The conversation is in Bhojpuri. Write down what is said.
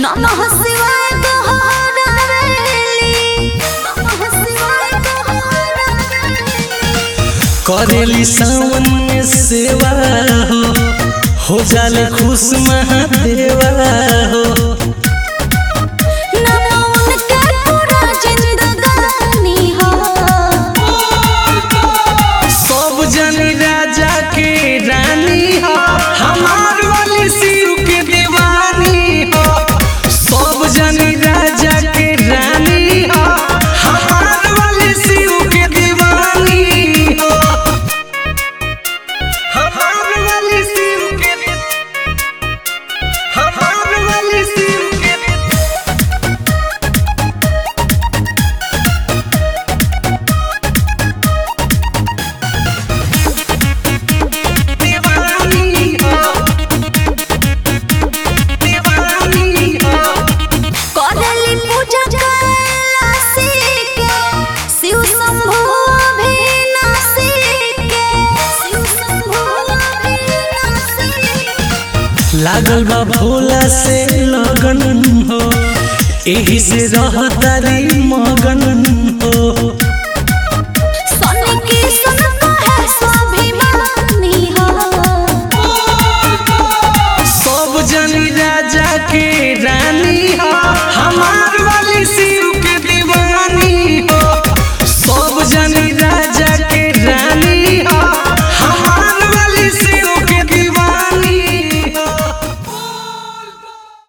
नमः शिवाय दोहरावेली नमः शिवाय दोहरावेली करेली सावन में सेवा हो हो जाले खुश महादेवा हो नमो उनके पूरा जिंदगानी हो सब जन राजा के रानी हो हमार वाली शिव के दीवानी हो सब जन राजा के रानी हो हमार वाली शिव के दीवानी हो हमार वाली शिव के हमार वाली शिव के दीवानी हो दीवानी हो करेली पूजा कैलाशी के शिव शंभु अभिनाशी के शिव शंभु अभिनाशी के लागल बा भोला से लगन हो एही से रहतारी मगन